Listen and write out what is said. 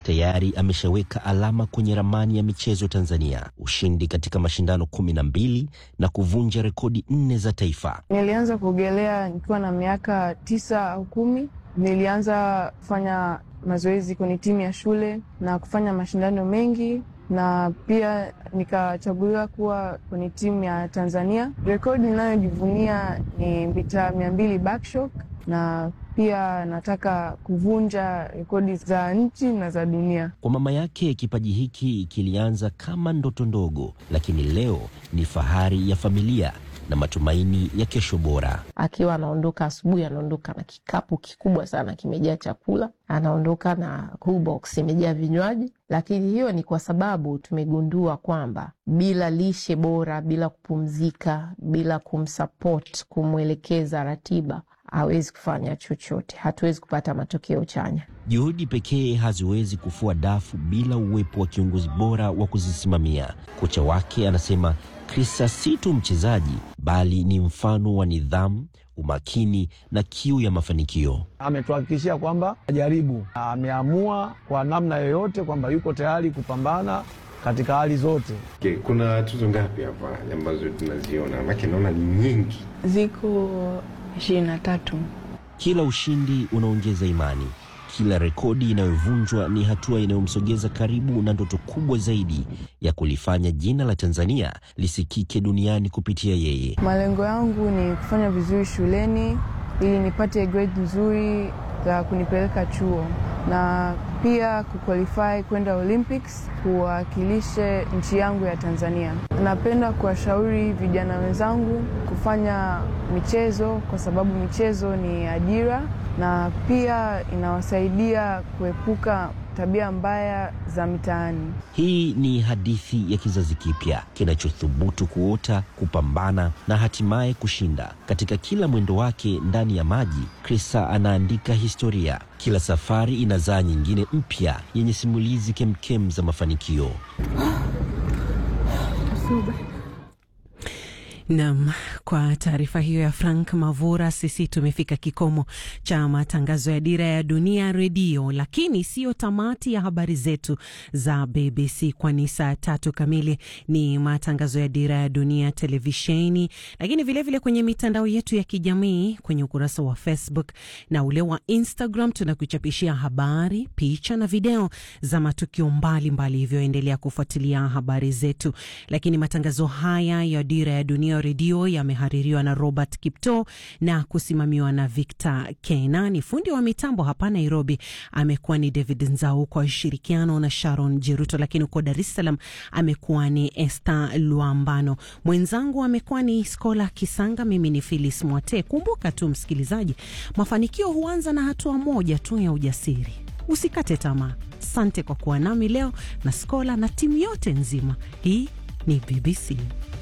tayari ameshaweka alama kwenye ramani ya michezo Tanzania, ushindi katika mashindano kumi na mbili na kuvunja rekodi nne za taifa. Nilianza kuogelea nikiwa na miaka tisa au kumi. Nilianza kufanya mazoezi kwenye timu ya shule na kufanya mashindano mengi na pia nikachaguliwa kuwa kwenye timu ya Tanzania. Rekodi ninayojivunia ni mita mia mbili backstroke na pia nataka kuvunja rekodi za nchi na za dunia. Kwa mama yake, kipaji hiki kilianza kama ndoto ndogo, lakini leo ni fahari ya familia na matumaini ya kesho bora. Akiwa anaondoka asubuhi, anaondoka na kikapu kikubwa sana kimejaa chakula, anaondoka na cool box imejaa vinywaji. Lakini hiyo ni kwa sababu tumegundua kwamba bila lishe bora, bila kupumzika, bila kumsupport, kumwelekeza ratiba hawezi kufanya chochote, hatuwezi kupata matokeo chanya. Juhudi pekee haziwezi kufua dafu bila uwepo wa kiongozi bora wa kuzisimamia. Kocha wake anasema Krista si tu mchezaji, bali ni mfano wa nidhamu, umakini na kiu ya mafanikio. Ametuhakikishia kwamba ajaribu, ameamua kwa namna yoyote kwamba yuko tayari kupambana katika hali zote. Okay, kuna tuzo ngapi hapa ambazo tunaziona? Maana naona ni nyingi. Ziko ishirini na tatu. Kila ushindi unaongeza imani, kila rekodi inayovunjwa ni hatua inayomsogeza karibu na ndoto kubwa zaidi ya kulifanya jina la Tanzania lisikike duniani kupitia yeye. Malengo yangu ni kufanya vizuri shuleni ili nipate grade nzuri za kunipeleka chuo na pia kuqualify kwenda Olympics kuwakilishe nchi yangu ya Tanzania. Napenda kuwashauri vijana wenzangu kufanya michezo kwa sababu michezo ni ajira na pia inawasaidia kuepuka tabia mbaya za mitaani. Hii ni hadithi ya kizazi kipya kinachothubutu kuota, kupambana na hatimaye kushinda. Katika kila mwendo wake ndani ya maji, Krista anaandika historia. Kila safari inazaa nyingine mpya yenye simulizi kemkem za mafanikio. Nam, kwa taarifa hiyo ya Frank Mavura, sisi tumefika kikomo cha matangazo ya Dira ya Dunia Redio, lakini siyo tamati ya habari zetu za BBC, kwani saa tatu kamili ni matangazo ya Dira ya Dunia televisheni, lakini vilevile vile kwenye mitandao yetu ya kijamii, kwenye ukurasa wa Facebook na ule wa Instagram tunakuchapishia habari, picha na video za matukio mbalimbali, hivyo endelea kufuatilia habari zetu. Lakini matangazo haya ya Dira ya Dunia redio yamehaririwa na Robert Kipto na kusimamiwa na Victor Kenani. Fundi wa mitambo hapa Nairobi amekuwa ni David Nzau kwa ushirikiano na Sharon Jeruto, lakini huko Dar es Salaam amekuwa ni Esther Luambano, mwenzangu amekuwa ni Skola Kisanga, mimi ni Phyllis Mwate. Kumbuka tu msikilizaji, mafanikio huanza na hatua moja tu ya ujasiri. Usikate tamaa. Asante kwa kuwa nami leo na Skola na timu yote nzima. Hii ni BBC.